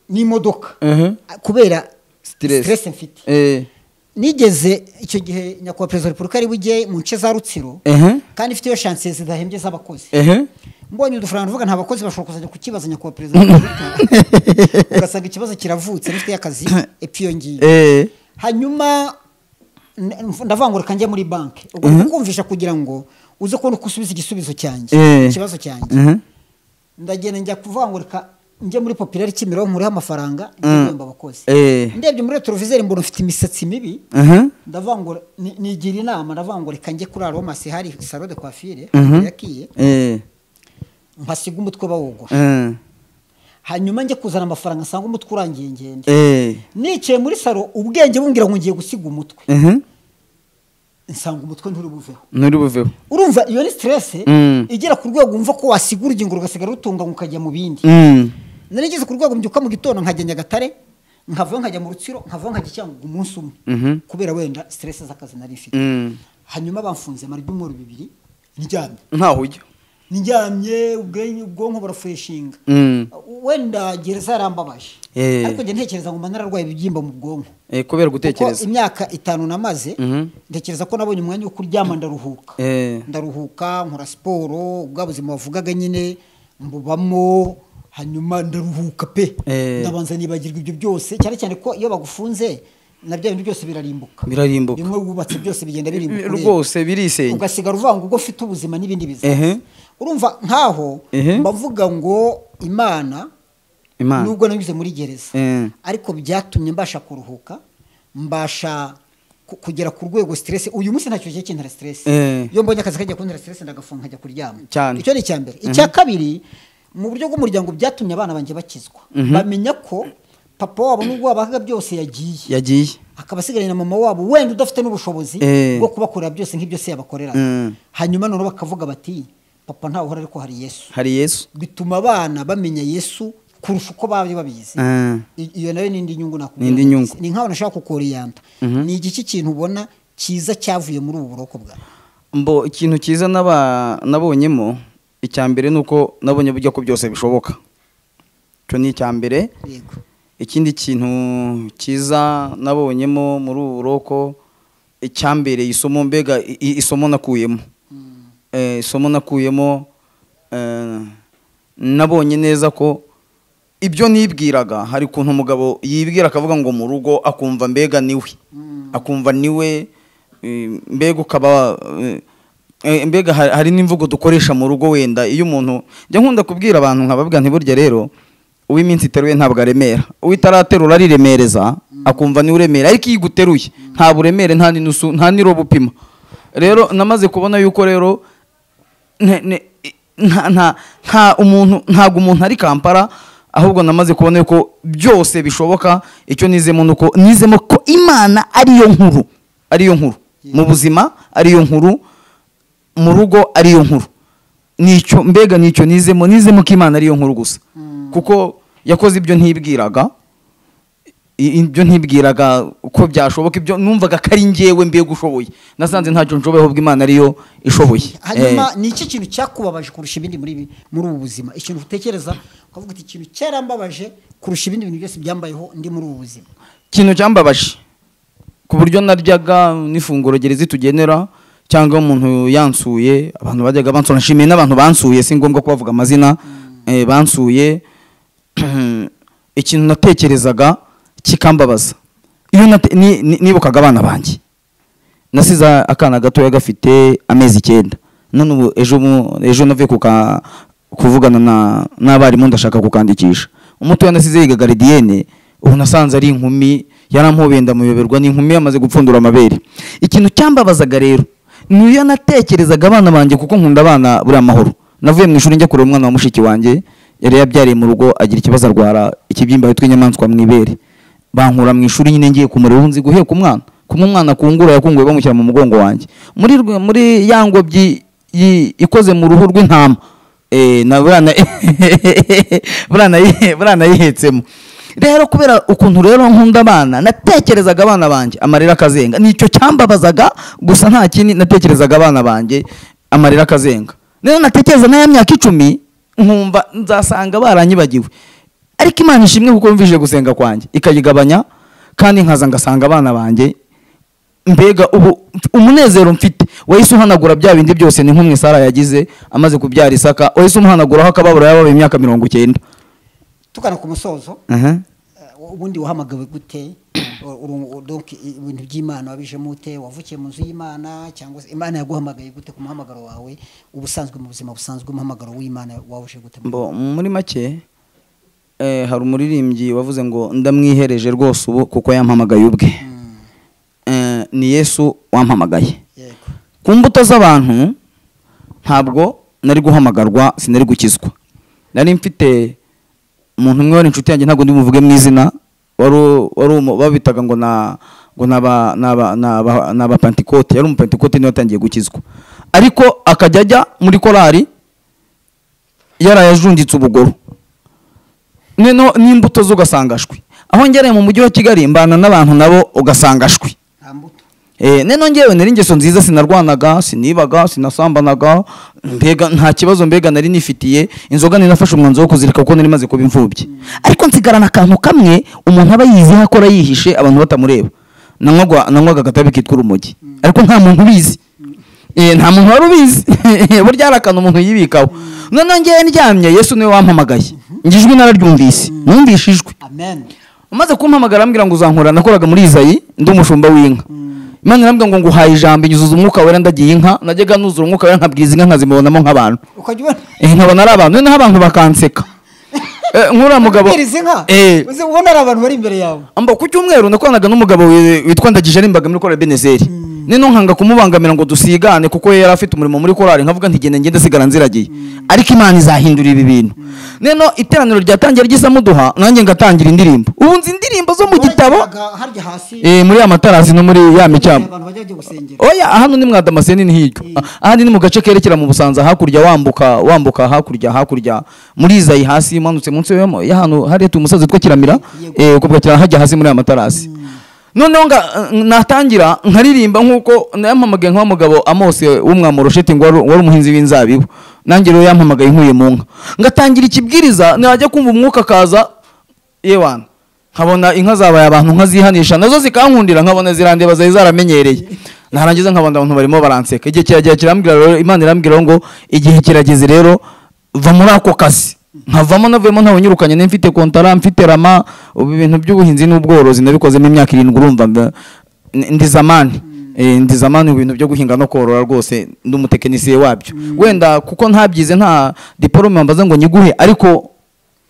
n'imodoka ehe kubera Stress. stress mfite eh, nigeze icyo gihe nyakubahwa perezida wa repubulika ari buge mu nce za rutsiro ehe kandi ifite iyo shansiye zidahembye z'abakozi ehe mbonye udufaranga mvuga nta bakozi bashobora kuzajya kukibaza nyakubahwa perezida wa repubulika ugasanga ikibazo kiravutse rufite akazi epfo iyo ngiyo eh, hanyuma n- ndavangurika njya muri banki ubwo kumvisha kugira ngo uze kubona uko usubiza igisubizo cyanjye Eh. ikibazo cyanjye ehe, ndagenda njya kuvangurika njya muri popirari kimironko nkuriho amafaranga ndihemba abakozi eh, ndebye muri televiziyo mbona ufite imisatsi mibi ehe, ndavangura ni- nigira inama ndavangurika njye kuri aromasi hari salo de coiffure yakiye eh, mpasiga umutwe bawugura eh, hanyuma njye kuzana amafaranga nsanga umutwe urangiye ngende eh, nicaye muri salo ubwenge bumbwira ngo ngiye gusiga umutwe ehe. nsanga umutwe nturi buveho nturi buveho urumva iyo ni stress Mm. igera ku rwego wumva ko wasiga urugingo rugasigara rutunganywa ukajya mu bindi Mm, nari ngeze ku rwego mbyuka mu gitondo nkajya nyagatare nkavayo nkajya mu rutsiro nkavayo nkajya cyangugu umunsi umwe Mhm. kubera wenda stress z'akazi nari mfite mm. hanyuma bamfunze mara ibyumweru bibiri ndyamye ntaho ujya ndyamye ubwenge- ubwonko burafureshinga Mm, wenda gereza yarambabaje Eh. ariko njye ntekereza ngo mba nararwaye ibibyimba mu bwonko eh, kubera kuko gutekereza imyaka itanu namaze Mhm. ntekereza ko nabonye umwanya wo kuryama ndaruhuka Eh. ndaruhuka nkora siporo ubwa buzima bavugaga nyine mbubamo hanyuma ndaruhuka pe Eh. ndabanza nibagirwa ibyo byose cyane cyane ko iyo bagufunze na bya bintu byose birarimbuka Birarimbuka. bimwe wubatse byose bigenda birimbuka ureba. rwose birisenya ugasigara uvuga ngo ubwo ufite ubuzima n'ibindi bizaza Ehe. urumva nkaho Ehe. mbavuga ngo imana imana nubwo nanyuze muri gereza Eh. ariko byatumye mbasha kuruhuka mbasha ku- kugera ku rwego stress uyu munsi ntacyo kigiye kintera stress Eh. iyo mbonye akazi kajya kuntera stress ndagafunga nkajya kuryama Cyane. icyo ni icya mbere icya kabiri mu buryo bw'umuryango byatumye abana banjye bakizwa bamenya ko papa wabo nubwo wabahaga byose yagiye yagiye akaba asigaranye na mama wabo wenda udafite n'ubushobozi Eh. bwo kubakorera byose nk'ibyo se yabakoreraga Mm. hanyuma noneho bakavuga bati papa ntawe uhora ariko hari yesu hari yesu bituma abana bamenya yesu kurusha uko baba babizi Eh, I- iyo nayo ni indi nyungu nakubwira Ni indi nyungu. ni nk'aho nashaka kukoriyanta ni igiki kintu ubona cyiza cyavuye muri ubu buroko bwawe mbo ikintu cyiza naba- nabonyemo icya mbere ni uko nabonye burya ko byose bishoboka icyo ni icya mbere yego ikindi kintu cyiza nabonyemo muri ubu buroko icyambereye isomo mbega i- i- isomo nakuyemo Eh, isomo nakuyemo eh, nabonye neza ko ibyo nibwiraga hari ukuntu umugabo yibwira akavuga ngo mu rugo akumva mbega niwe akumva niwe eh, mbega ukaba eh, eh, mbega ha- hari n'imvugo dukoresha mu rugo wenda iyo umuntu njya nkunda kubwira abantu nkababwira nti burya rero uw'iminsi iteruye ntabwo aremera uwitaraterura ariremereza akumva niwe uremera ariko iyo iguteruye nta buremere nta n'inusu nta n'irobo upima rero namaze kubona yuko rero ne- ne- nta nta- nta umuntu ntabwo umuntu ari kampara ahubwo namaze kubona yuko byose bishoboka icyo nizemo ni uko nizemo ko imana ariyo nkuru ariyo nkuru mu buzima ariyo nkuru mu rugo ariyo nkuru nicyo mbega nicyo nizemo nizemo ko imana ariyo nkuru gusa kuko yakoze ibyo ntibwiraga I- ibyo ntibwiraga ko byashoboka ibyo numvaga ko ari njyewe mbega ushoboye nasanze ntacyo nshoboye ahubwo imana ariyo ishoboye hanyuma ni iki kintu cyakubabaje kurusha ibindi muri ibi- muri ubu buzima ikintu utekereza ukavuga uti ikintu cyarambabaje kurusha ibindi bintu byose byambayeho ndi muri ubu buzima ikintu cyambabaje ku buryo naryaga n'ifunguro gereza tugenera cyangwa umuntu yansuye abantu bajyaga bansura nshimiye n'abantu bansuye si ngombwa kubavuga amazina eh, bansuye ikintu natekerezaga kikambabaza iyo nate- ni- ni- nibukaga abana banjye nasize akana gatoya gafite amezi icyenda none ubu ejo mu- ejo navuye kuka kuvugana na n'abarimu ndashaka kukandikisha umutoya nasize yiga garidiyene ubu nasanze ari inkumi yarampobeye ndamuyoberwa ni inkumi yamaze gupfundura amabere ikintu cyambabazaga rero niyo natekerezaga abana banjye kuko nkunda abana buriya mahoro navuye mu ishuri njya kureba umwana wa mushiki wanjye yari yabyariye mu rugo agira ikibazo arwara ikibyimba bitwa inyamaswa mu ibere bankura mu ishuri nyine ngiye kumureba ubu nzi guheka umwana kumwe umwana akungura yakunguye bamushyira mu mugongo wanjye muri rwe- muri ya ngobyi yi- ikoze mu ruhu rw'intama eh, na burana burana- buranayihetsemo rero kubera ukuntu rero nkunda abana natekerezaga abana banjye amarira akazenga nicyo cyambabazaga gusa nta kindi natekerezaga abana banjye amarira akazenga rero natekereza n'aya myaka icumi nkumva nzasanga baranyibagiwe ariko imana ishimwe kuko yumvishije gusenga kwanjye ikayigabanya kandi nkaza ngasanga abana banjye mbega ubu umunezero mfite wahise uhanagura bya bindi byose ni nk'umwe sara yagize amaze kubyara isaka wahise umuhanaguraho akababaro yabaye imyaka mirongo icyenda tugana ku musozo eh, ubundi wahamagawe gute Uru- uru- donc i- ibintu by'imana wabijemo ute wavukiye mu nzu y'imana cyangwa se imana yaguhamagaye gute ku muhamagaro wawe ubusanzwe mu buzima busanzwe umuhamagaro w'imana wawuje gute Mbo, muri make eh, hari umuririmbyi wavuze ngo ndamwihereje rwose ubu kuko yampamagaye ubwe Mm, Eh, ni yesu wampamagaye yego ku mbuto z'abantu ntabwo nari guhamagarwa sinari gukizwa nari mfite umuntu umwe wari inshuti yanjye ntabwo ndimuvuge mu izina wari u- wari umu- babitaga ngo na ngo naba naba naba naba Pentecote yari umupentikote niwe watangiye gukizwa ariko akajya ajya muri korari yarayajunditse ubugoro noneho n'imbuto zo ugasangashwi aho ngereye mu mujyi wa kigali mbana n'abantu nabo ugasangashwi nta mbuto Eh, neno ngewe nari ingeso nziza sinarwanaga sinibaga sinasambanaga mbega nta kibazo mbega nari nifitiye inzoga nari nafashe umwanzuro wo kuzirika kuko nari maze kuba imfubyi ariko nsigarana akantu kamwe umuntu aba yiziho akora yihishe abantu batamureba nanywaga nanywaga agatabi kitwa urumogi ariko nta muntu ubizi Eh, nta muntu wari ubizi burya hari akantu umuntu yibikaho noneho ngewe ndyamye yesu niwe wampamagaye njye ijwi nararyumvise numvise ijwi amen umaze kumpamagara arambwira ngo uzankura nakoraga muri izayi ndi umushumba w'inka imana irambwira ngo nguhaye ijambo inyuzuza umwuka wera ndagiye inka najyaga nuzura umwuka wera nkabwiza inka nkazimubonamo nk'abantu ukajya ubona eh, nkabona ari abantu noneho abantu bakanseka Eh, nk'uriya mugabo ubwiriza inka eh, uzi ubona ari abantu bari imbere yawe amba ku cyumweru nakoranaga n'umugabo wi- witwa ndagije arimbaga muri korali benezeri nino nkanga kumubangamira ngo dusigane kuko yari afite umurimo muri korali nkavuga nti genda ngende sigara nziragiye ariko imana izahindura ibi bintu nino iteraniro ryatangiye ry'isamuduha nanjye ngatangira indirimbo ubu nzi indirimbo zo mu gitabo Waragiraga harya hasi Eh, muri ya matarasi no muri ya micyamo abantu bajya bajya gusengera oya hano ni mwadamaseni ni hirya Ah, hano ni mu gace kerekera mu busanza hakurya wambuka wambuka hakurya hakurya muri izayi hasi manutse munsi yo ya hano hariya tu umusazi witwa kiramira eh, uko bwa kiramira hajya hasi muri ya matarasi noneho nga natangira nkaririmba nk'uko yampamagaye nka wa mugabo amose w'umwamurosheti ngo wari wari umuhinzi w'inzabibu nanjye rero yampamagaye nkuye mu nka ngatangira ikibwiriza najya kumva umwuka akaza yewana nkabona inka zabaye abantu nkazihanisha nazo zikankundira nkabona zirandeba zari zaramenyereye narangiza nkabona abantu barimo baranseka igihe kiragera kirambwira rero imana irambwira ngo igihe kirageze rero va muri ako kazi nkavamo navuyemo ntawunyirukanye ne mfite kontara mfite rama ubu ibintu by'ubuhinzi n'ubworozi nabikozemo imyaka irindwi urumva mba- n- ndi zamani Eh, ndi zamani mu bintu byo guhinga no korora rwose ndi umutekinisiye wabyo wenda kuko ntabyize nta diporome mbaza ngo nyiguhe ariko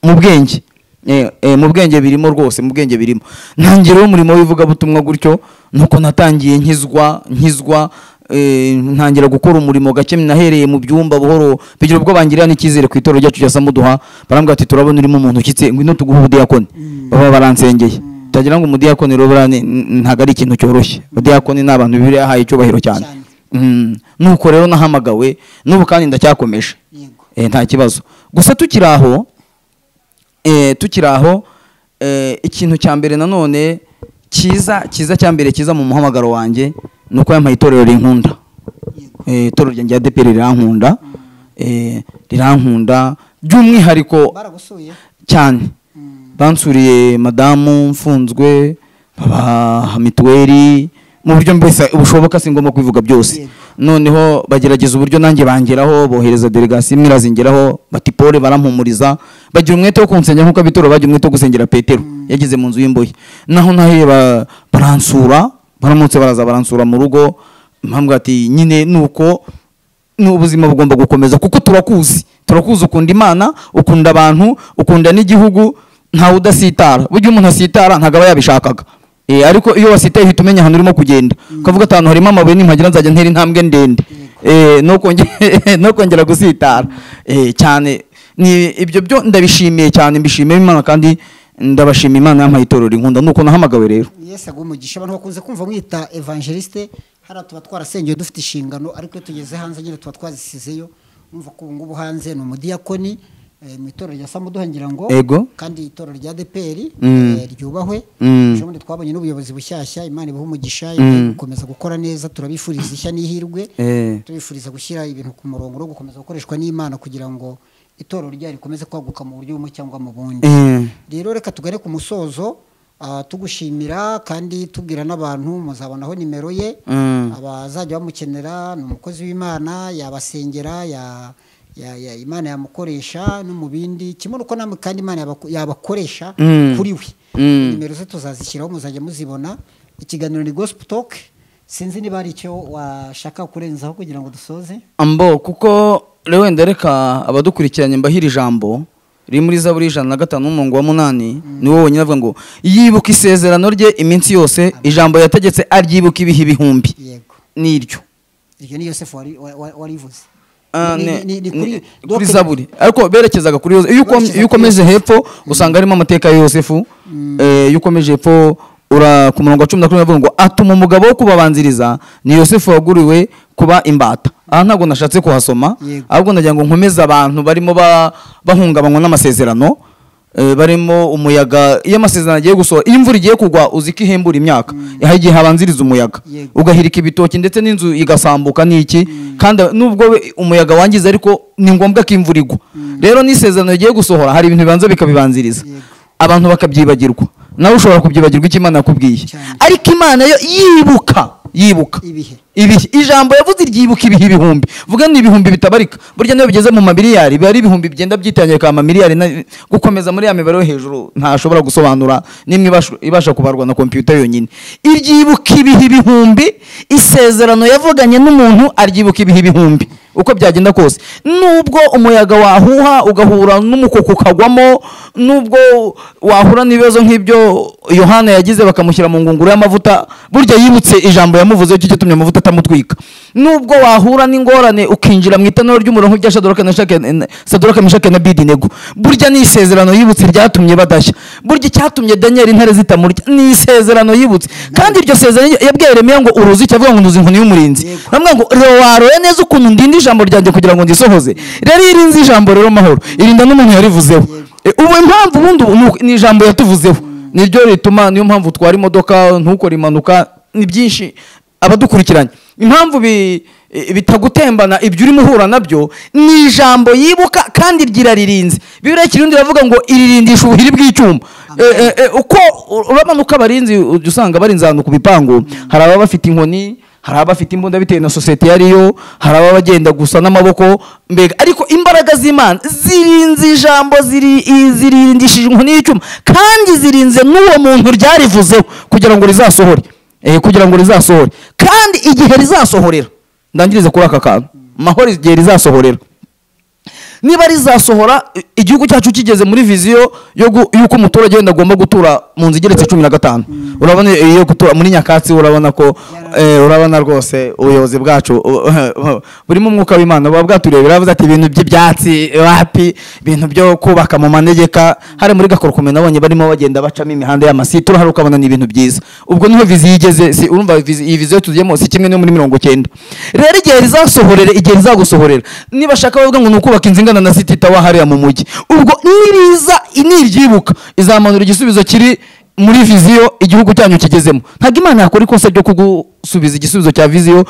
mu bwenge Eh, eh, mu bwenge birimo rwose mu bwenge birimo ntangiriro umurimo w'ivugabutumwa gutyo nuko natangiye nkizwa nkizwa eh, ntangira gukora umurimo gake nahereye mu byumba buhoro bigira ubwo bangirira n'icyizere ku itorero ryacu rya samuduha barambwira ati turabona urimo umuntu ukitse ngwino tuguhe ubudiyakoni baba baransengeye utagira ngo umudiyakoni rero buriya ni- n- ntabwo ari ikintu cyoroshye ubudiyakoni ni abantu bibiri yahaye icyubahiro cyane Cyane. Mm, nuko rero nahamagawe n'ubu kandi ndacyakomeje yego Eh, nta kibazo gusa tukiri aho eh, tukiri aho eh, ikintu cya mbere nanone cyiza cyiza cya mbere cyiza mu muhamagaro wanjye ni uko yampaye itorero rinkunda yego Eh, itorero ryanjye rya deperi rirankunda Eh, rirankunda by'umwihariko baragusuye cyane Mm. bansuriye madamu mfunzwe baba mituweli mu buryo mbese bushoboka si ngombwa kubivuga byose noneho bagerageza uburyo nanjye bangeraho bohereza delegasiyo imwe irazingeraho bati pole barampumuriza bagira umwete wo kunsengera nk'uko abitoro bagira umwete wo gusengera petero yageze mu nzu y'imbohe naho naheba baransura baramutse baraza baransura mu rugo impamvu ati nyine ni uko n'ubuzima bugomba gukomeza kuko turakuzi turakuzi ukunda imana ukunda abantu ukunda n'igihugu ntawe udasitara burya umuntu asitara ntabwo aba yabishakaga ariko iyo wasitaye uhita umenya ahantu urimo kugenda ukavuga ati ahantu harimo amabuye nimpagira nzajya ntera intambwe ndende no kongera gusitara cyane ibyo byo ndabishimiye cyane mbishimiye imana kandi ndabashima imana yampaye itorero inkunda nuko nahamagawe rero yesi aguha umugisha abantu bakunze kumva mwita evangeliste hariya tuba twarasengeye dufite inshingano ariko iyo tugeze hanze nyine tuba twazisizeyo numva ko ubu ngubu hanze ni umudiyakoni mu itorero rya samuduha ngira ngo Ego. kandi itorero rya deperi Mm. ryubahwe Mm. ejo bundi twabonye n'ubuyobozi bushyashya imana ibaha umugisha ibahe gukomeza gukora neza turabifuriza ishya n'ihirwe Eh. turabifuriza gushyira ibintu ku murongo no gukomeza gukoreshwa n'imana kugira ngo itorero ryayo rikomeze kwaguka mu buryo bumwe cyangwa mu bundi Eh, rero reka tugare ku musozo ah, tugushimira kandi tubwira n'abantu muzabonaho nimero ye Mm. abazajya bamukenera ni umukozi w'imana yabasengera ya- ya- ya- imana yamukoresha no mu bindi kimwe nuko namwe kandi imana yabaku- yabakoresha Mm. kuri we Mm. nimero ze tuzazishyiraho muzajya muzibona ikiganiro ni gospel talk sinzi niba hari icyo washaka kurenzaho kugira ngo dusoze ambo kuko rero wenda reka abadukurikiranye mbahira ijambo riri muri zaburi ijana na gatanu n'umurongo wa munani ni wowe wonyine avuga ngo yibuka isezerano rye iminsi yose ijambo yategetse aryibuka ibihe ibihumbi yego niryo iryo ni yosefu wari- wa- wa- warivuze Ah, Ni- ne- ni- ni- ni ne- donc- kuri zaburi ariko berekezaga kuri yosefu Iyo uko- Berekezaga iyo kuri ukomeze hepfo usanga harimo amateka ya yosefu Eh, iyo ukomeje hepfo ura ku murongo wa cumi na kumwe bavuga ngo atuma umugabo wo kubabanziriza ni yosefu waguriwe kuba imbata aha ntabwo nashatse kuhasoma Yego. ahubwo ndagira ngo nkomeze abantu barimo ba- bahungabanywa n'amasezerano eh, barimo umuyaga iyo amasezerano agiye gusohora iyo imvura igiye kugwa uzi ko ihembura imyaka hari igihe habanziriza umuyaga Yego. ugahirika ibitoki ndetse n'inzu igasambuka n'iki kandi nubwo we- umuyaga wangiza ariko ni ngombwa ko imvura igwa rero n'isezerano rigiye gusohora hari ibintu bibanza bikabibanziriza Yego. abantu bakabyibagirwa nawe ushobora kubyibagirwa icyo imana yakubwiye Cyane. ariko imana yo yibuka yibuka Ibihe. ibihe ijambo yavuze ryibuka ibihe ibihumbi vuga ni ibihumbi bitabarika burya niyo bigeze mu mamiliyari biba ari ibihumbi byenda byitangirika amamiliyari na- gukomeza muri ya mibare yo hejuru ntashobora gusobanura nimwe ibasha- ibasha kubarwa na kompiyuta yonyine iryibuka ibihe ibihumbi isezerano yavuganye n'umuntu aryibuka ibihe ibihumbi uko byagenda kose nubwo umuyaga wahuha ugahura n'umukoko ukagwamo nubwo wahura n'ibibazo nk'ibyo yohana yagize bakamushyira mu ngunguru y'amavuta burya yibutse ijambo yamuvuze cyo gitumye amavuta atamutwika nubwo wahura n'ingorane ukinjira mu itanura ry'umurongo rya Shadraka na Shake Shadraka Meshake na Abidinego burya ni isezerano yibutse ryatumye badashya burya icyatumye Daniel intare zitamurya ni isezerano yibutse kandi iryo sezerano yabwiye Yeremiya ngo uruzi cyavuga ngo nduzi inkoni y'umurinzi Yego. bamwe ngo rero waroye neza ukuntu ndinda ijambo ryanjye kugira ngo ndisohoze rero iyo irinze ijambo rero mahoro irinda n'umuntu yarivuzeho E, ubu impamvu ubundi ubu ni uko- ni ijambo yatuvuzeho niryo rituma niyo mpamvu utwara imodoka ntukore impanuka ni byinshi abadukurikiranye impamvu bi- e, bitagutembana ibyo urimo uhura nabyo ni ijambo yibuka kandi ryiraririnze bibiriya kirundi iravuga ngo iririndisha ubuhiri bw'icyuma E, e, e, uko uramanuka abarinzi ujya usanga barinze ahantu ku bipangu hari ababa bafite inkoni hari abafite imbunda bitewe na sosiyete iyo ariyo hari ababa bagenda gusa n'amaboko mbega ariko imbaraga z'imana zirinze ijambo ziri- i- zirindishije inkoni y'icyuma kandi zirinze n'uwo muntu ryarivuzeho kugira ngo rizasohore Eh, kugira ngo rizasohore kandi igihe rizasohorera ndangirize kuri aka kantu mahoro igihe rizasohorera niba rizasohora i- igihugu cyacu kigeze muri viziyo yo gu- y'uko umuturage wenda agomba gutura mu nzu igeretse cumi na gatanu urabona iyo gutura muri nyakatsi urabona ko eh, urabona rwose ubuyobozi bwacu u- burimo umwuka w'imana buba bwaturiye biravuze ati ibintu by'ibyatsi wapi ibintu byo kubaka mu manegeka hari muri gakorukume nabonye barimo bagenda bacamo imihanda y'amasite urahari ukabona ni ibintu byiza ubwo niho viziyo igeze si urumva vizi- iyi viziyo tugiyemo si kimwe no muri mirongo icyenda rero igihe rizasohorera igihe rizagusohorera nibashaka bavuga ngo ni ukubaka inzu ingana na siti tawa hariya mu mujyi ubwo niriza niryibuka izamanura igisubizo kiri muri viziyo igihugu cyanyu kigezemo ntabwo imana yakora ikosa ryo kugusubiza igisubizo cya viziyo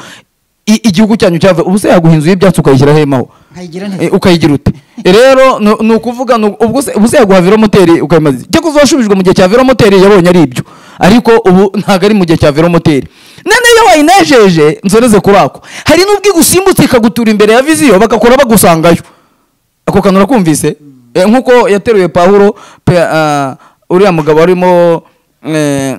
i- igihugu cyanyu cyavuye ubu se yaguha inzu y'ibyatsi ukayishyiraho hemaho nkayigira nte Eh, ukayigira ute rero ni- ni ukuvuga ni ubu se yaguha velomoteri ukayimaza icyo kuzashubijwe mu gihe cya velomoteri yabonye ari ibyo ariko ubu ntabwo ari mu gihe cya velomoteri none iyo wayinejeje nzoreze kuri ako hari n'ubwo igusimbutse ikagutura imbere ya viziyo bagakora bagusangayo ako kantu urakumvise Eh, nk'uko yateruye pahuro pe ah, uriya mugabo arimo eh,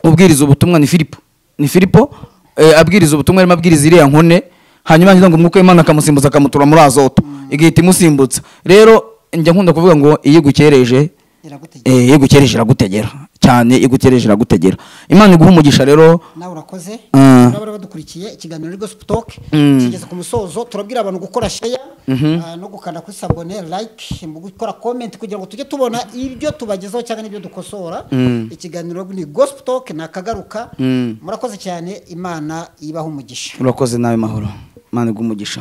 ubwiriza ubutumwa ni filipo ni filipo eh, abwiriza ubutumwa arimo abwiriza iriya nkone hanyuma ngira ngo umwuka w'imana akamusimbuza akamutura muri azoto igahita imusimbutsa rero njya nkunda kuvuga ngo iyo igukereje iragutegeka eh, iyo igukereje iragutegera cyane iyo igukereje iragutegera imana iguha umugisha rero nawe urakoze Mm. n'abari badukurikiye ikiganiro ari gospel talk Mm. kigeze ku musozo turabwira abantu gukora share ah, no gukanda kuri sabone like mu gukora comment kugira ngo tujye tubona ibyo tubagezaho cyangwa n'ibyo dukosora ikiganiro ni gospel talk nakagaruka Mm. murakoze cyane imana ibaho umugisha urakoze nawe mahoro imana iguha umugisha